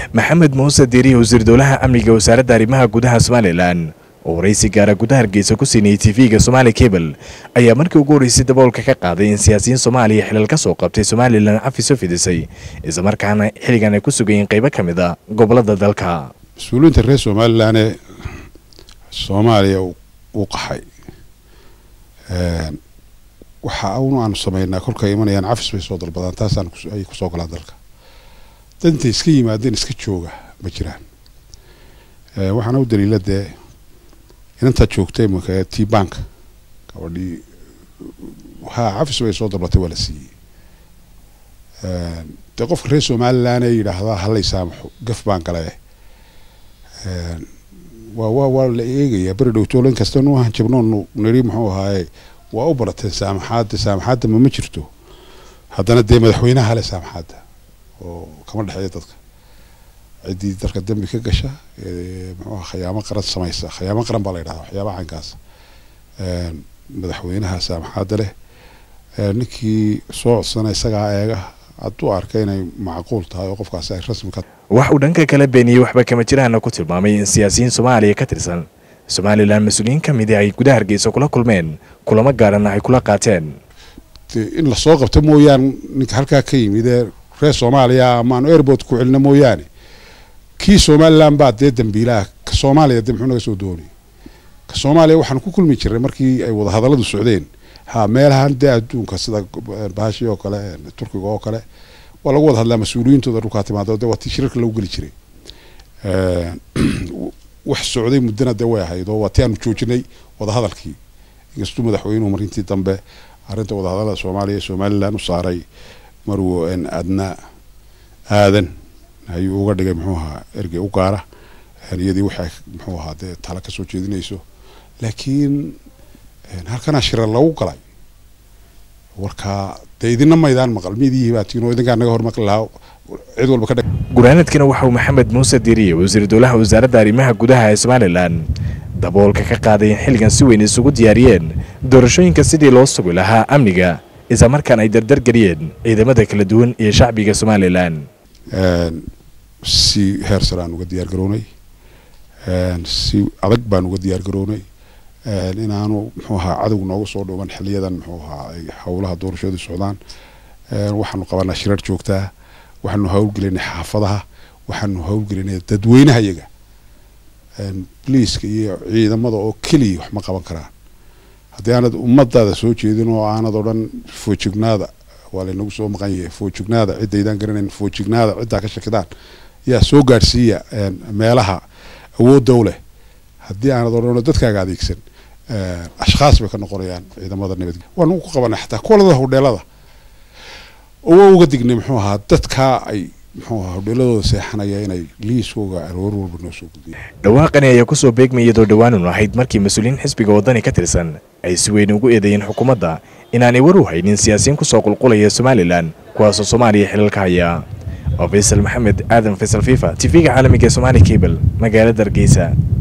maxamed muuse diiriye wasiir dowlaha amniga wasaaradda arrimaha gudaha somalilan oo waraysi gaara gudaha hargeysa ku siinayay tv-ga somaali cable ayaa markii ugu horreysay daboolka ka qaaday in siyaasiyiin soomaaliya xilal ka soo qabtay somalilan cafiso fidisay islamarkaana xilligan ay ku sugayeen qaybo ka mid a gobolada dalka mas-uuliyiinta reer somalilan ee soomaaliya uu qaxay waxa un aanu sameynaa kolkay imanayaan cafis bay soo dalbadaan taasaan ay kusoo galaan dalka dantay iska yimaadeen iska jooga ma jiraan waxaana u daliila dee inantaa joogtay imaka t bank gabadhii ha cafis bay soo dalbatay waa la siiyey dee qofka reer somalilan ee yidhaahdaa halay saamaxo gaf baan gale waa waa waa la eegayaa beri dhowtoola in kasta nu hanjabnoonu niri muxuu ahaaye waa u barateen saamaxaadda saamaxaadda ma ma jirto haddana dee madaxweynaha hale saamaxaadda oo kama dhexeeya dadka ciddii dalka dembi ka gasha muxuu aha khayaamo qaran samaysa khayaamo qaran baa la yidhahda waxyaabaha caynkaas madaxweynaha saamaxaadda leh ninkii soo codsana isagaa eega hadduu arka inay macquul tahay oo qofkaasi ay rasmi ka wax uu dhanka kala beeniyey waxba kama jiraana ku tilmaamay in siyaasiyiin soomaaliya ka tirsan somalilan mas-uuliyiin ka midi ay gudaha hargeysa kula kulmeen kulamo gaarana ay kula qaateen in lasoo qabto mooyaane ninka halkaa ka yimid ee reer soomaaliya amaanu airport ku celino mooyaane kii somalilan baa dee dambiilaha ka soomaaliya dee muxuu naga soo doonay ka soomaaliya waxaanu ku kulmi jirnay markii ay wadahadalladu socdeen ha meelahan dee adduunka sida baashi oo kale turkiga oo kale waa lagu wada hadlaa mas-uuliyiintooda dhulkaa timaado de waa tii shirarka lagu geli jiray wax socday muddana dee way ahayd oo waa ti aanu joojinay wadahadalkii inkastuu madaxweynuhu marintii dambe arrinta wadahadallada soomaaliya somalilan u saaray maruu adna aadan ayuu uga dhigay muxuu ahaa ergey u gaara iyadii waxay muxuu ahaa dee tala ka soo jeedinayso laakiin halkanaa shirar lagu galay warkaa dee idina maydaan maqal midii baatiin oo idinkaa naga hormaqli lahaa cid walba ka gunaanadkina waxa uu maxamed muuse diiriye wasiir dowlaha wasaaradda arrimaha gudaha ee somalilan daboolka ka qaaday in xilligan si weyn isugu diyaariyeen doorashooyinka sidii loo sugi lahaa amniga isla markaan ay dardargeliyeen ciidamada kala duwan iyo shacbiga somalilan si heer sare aan uga diyaar garownay si adag baan uga diyaar garownay inaanu muxuu ahaa cadowg noogu soo dhuuban xiliyadan muxuu ahaa ay howlaha doorashadu socdaan waxaanu qabanaa shirar joogtaa waxaanu howlgelinay xaafadaha waxaanu howlgelinay dadweynaha iyaga bliiska iyo ciidamada oo keliya wax ma qaban karaan haddii aanad ummadaada soo jeedin oo aanad odhan foojignaada waa laynagu soo maqan yahay foojignaada cidaydaan garanayn foojignaada ciddaa ka shakidaan yaa soo gaadhsiiya meelaha awoodda u leh haddii aanad odhan dadkaaga adeegsan ashkhaas bay ka noqonayaan ciidamada nabad waanu ku qabanay xataa kuwalada hodheelada oo waa uga dignay muxuu ahaa dadkaa ay muxuu ahaa hodheeladooda seexanaya inay liiskooga aroor walba noo soo gudbiyeen dhawaaqani ayaa kusoo beegmay iyadoo dhawaanun ahayd markii mas-uuliyiin xisbiga waddani ka tirsan ay si weyn ugu eedeeyeen xukuumadda inaanay war u haynin siyaasiyiin kusoo qulqulaya somalilan kuwaasoo soomaaliya xilalka haya oo faysal maxamed aadan faysal fifa tv-ga caalamiga ee somaali cable magaalada hargeysa